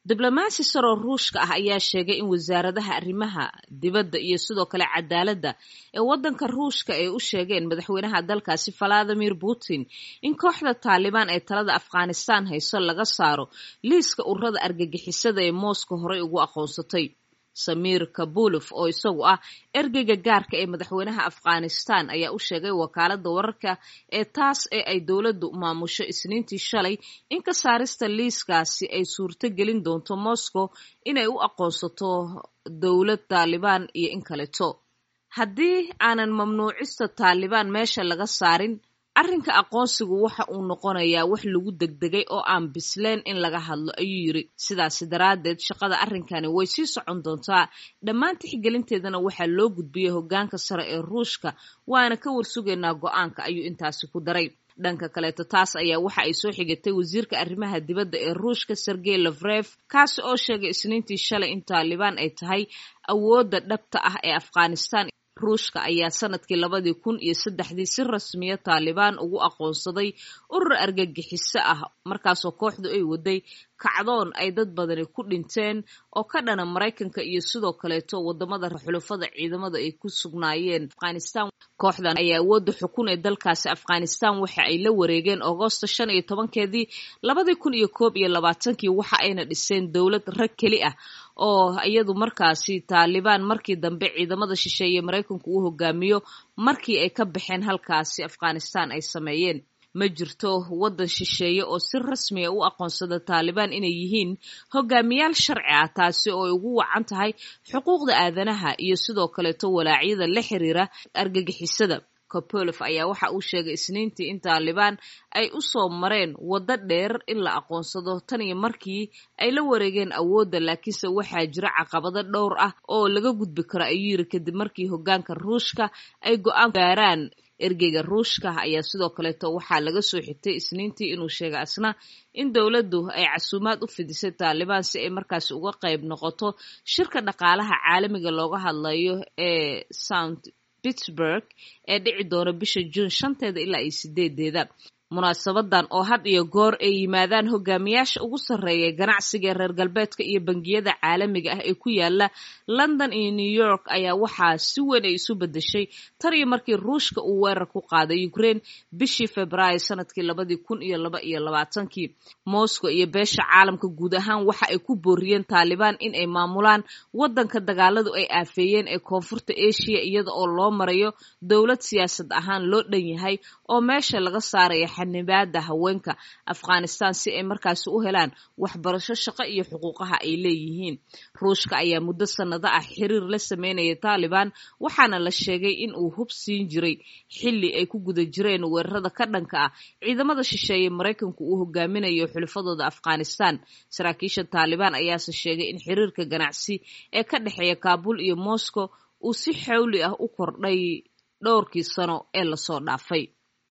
diblomaasi saroo ruushka ah ayaa sheegay in wasaaradaha arrimaha dibadda iyo sidoo kale cadaaladda ee waddanka ruushka ay u sheegeen madaxweynaha dalkaasi valadimir putin in kooxda taalibaan ee talada afghanistan hayso laga saaro liiska ururada argagixisada ee moscow horey ugu aqoonsatay samiir kabulof oo isagu ah ergeyga gaarka ee madaxweynaha afghanistan ayaa u sheegay wakaaladda wararka ee taas ee ay dowladdu maamusho isniintii shalay in ka saarista liiskaasi ay suurto gelin doonto moscow inay u aqoonsato dowlad taalibaan iyo in kaleto haddii aanan mamnuucista taalibaan meesha laga saarin arrinka aqoonsigu waxa uu noqonayaa wax lagu degdegay oo aan bisleen in laga hadlo ayuu yidri sidaasi daraaddeed shaqada arrinkani way sii socon doontaa dhammaan tixgelinteedana waxaa loo gudbiyey hoggaanka sare ee ruushka waana ka warsugaynaa go-aanka ayuu intaasi ku daray dhanka kaleeto taas ayaa waxa ay soo xigatay wasiirka arrimaha dibadda ee ruushka sergey lafref kaasi oo sheegay isniintii shalay in taalibaan ay tahay awoodda dhabta ah ee afghanistan ruushka ayaa sanadkii labadii kun iyo saddexdii si rasmiya taalibaan ugu aqoonsaday urur argagixiso ah markaasoo kooxdu ay waday kacdoon ay dad badani ku dhinteen oo ka dhana maraykanka iyo sidoo kaleeto wadamada xulufada ciidamada ay ku sugnaayeen afghanistan kooxdan ayaa awoodda xukun ee dalkaasi afghanistan waxa ay la wareegeen agoosto shan iyo tobankeedii labadii kun iyo koob iyo labaatankii waxa ayna dhiseen dowlad rag keli ah oo iyadu markaasi taalibaan markii dambe ciidamada shisheeye maraykanku uu hogaamiyo markii ay ka baxeen halkaasi afghanistan ay sameeyeen ma jirto waddan shisheeye oo si rasmiya u aqoonsada taalibaan inay yihiin hogaamiyaal sharci ah taasi oo ay ugu wacan tahay xuquuqda aadanaha iyo sidoo kaleeto walaacyada la xiriira argagixisada kopolof ayaa waxa uu sheegay isniintii in taalibaan ay u soo mareen waddo dheer in la aqoonsado tan iyo markii ay la wareegeen awoodda laakiinse waxaa jira caqabado dhowr ah oo laga gudbi karo ayuu yiri kadib markii hoggaanka ruushka ay go-aan gaaraan ergeyga ruushka ayaa sidoo kaleeto waxaa laga soo xigtay isniintii inuu sheegay asna in dowladdu ay casuumaad u fidisay taalibaan si ay markaasi uga qayb noqoto shirka dhaqaalaha caalamiga looga hadlayo ee sound pittsburg ee dhici doona bisha juun shanteeda ilaa iyo sideedeeda munaasabadan oo had iyo goor ay yimaadaan hogaamiyaasha ugu sarreeya ganacsiga reer galbeedka iyo bangiyada caalamiga ah ee ku yaala london iyo new york ayaa waxaa si weyn ay isu bedeshay tan iyo markii ruushka uu weerar ku qaaday ukraine bishii februaayo sanadkii labadii kun iyo laba iyo labaatankii moscow iyo beesha caalamka guud ahaan waxa ay ku booriyeen taalibaan in ay maamulaan waddanka dagaaladu ay aafeeyeen ee koonfurta asia iyada oo loo marayo dowlad siyaasad ahaan loo dhan yahay oo meesha laga saaraya xanibaada haweenka afghanistan si ay markaasi u helaan waxbarasho shaqo iyo xuquuqaha ay leeyihiin ruushka ayaa muddo sannado ah xiriir la sameynaya taalibaan waxaana la sheegay in uu hub siin jiray xilli ay ku guda jireen weerarada ka dhanka ah ciidamada shisheeye maraykanku uu hogaaminayo xulufadooda afghanistan saraakiisha taalibaan ayaase sheegay in xiriirka ganacsi ee ka dhexeeya kaabul iyo moscow uu si xawli ah u kordhay dhowrkii sano ee lasoo dhaafay